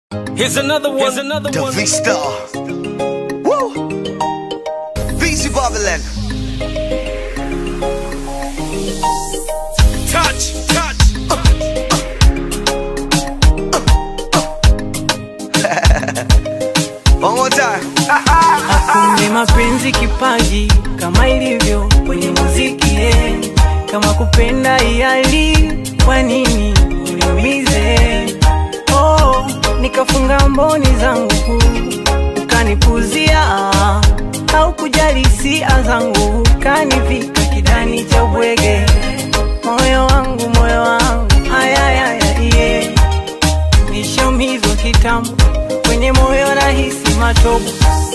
Here's another one. Here's another The one. V Star. Woo! VZ Babylon. Touch, touch. One more time. Kumbe mapenzi kipaji kama ilivyo kwenye muziki eh. Kama kupenda iali, kwa nini uniumize? Oh, nikafunga mboni zangu ukanipuzia, au kujali hisia zangu ukanivika kidani cha bwege. Moyo wangu, moyo wangu, ayayaya iye nishaumizwa kitambo kwenye moyo rahisi matobo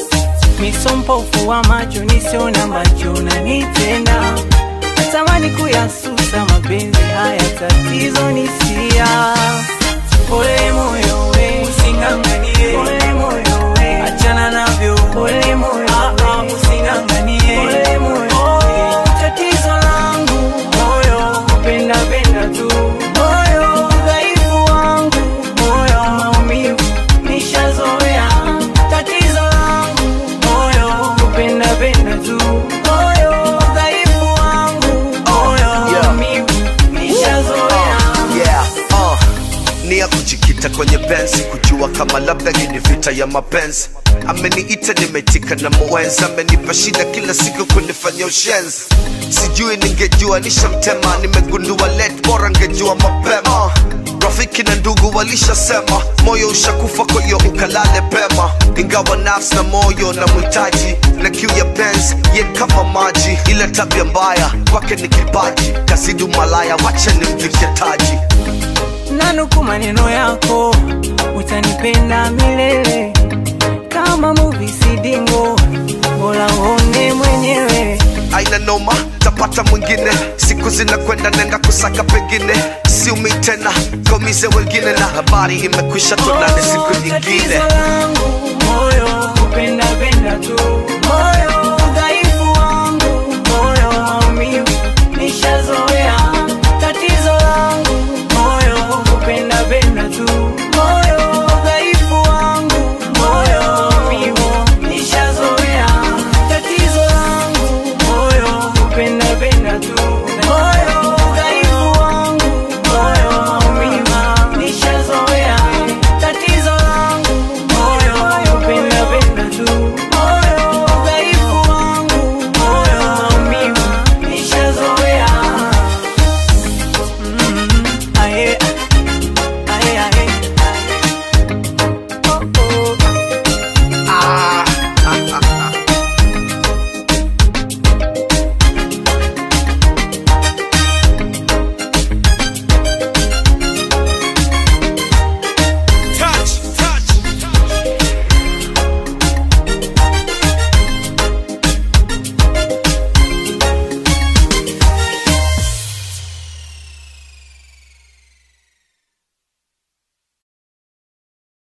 misompofu wa macho nisiona macho nanitenda natamani kuyasusa mapenzi haya tatizo nisia pole moyo we usinganganie pole moyo we achana navyo pole moyo ah, ah, usinganganie pole moyo we tatizo langu moyo kupenda penda tu moyo udhaifu wangu moyo maumivu nishazoea tatizo langu moyo kupenda penda tu moyo udhaifu wangu moyo Yeah. maumivu nishazoea Yeah, uh. Ni ya kujikita kwenye pensi kujua kama labda hii ni vita ya mapenzi ameniita nimetika na mwenzi amenipa shida kila siku kunifanya ushenzi sijui ningejua nishamtema nimegundua let bora ngejua mapema rafiki na ndugu walishasema moyo ushakufa kwa hiyo ukalale pema ingawa nafsi na moyo na mhitaji na kiu ya penzi ye kama maji ila tabia mbaya kwake ni kipaji kasidu malaya wacha nimvike taji nanuku maneno yako utanipenda milele kama muvi sidingo bora uone mwenyewe aina noma tapata mwingine siku zinakwenda nenda kusaka pengine siumi tena komize wengine na habari imekwisha tonane siku nyingine Tatizo langu moyo kupenda penda tu moyo udhaifu wangu moyo maumivu nishazoea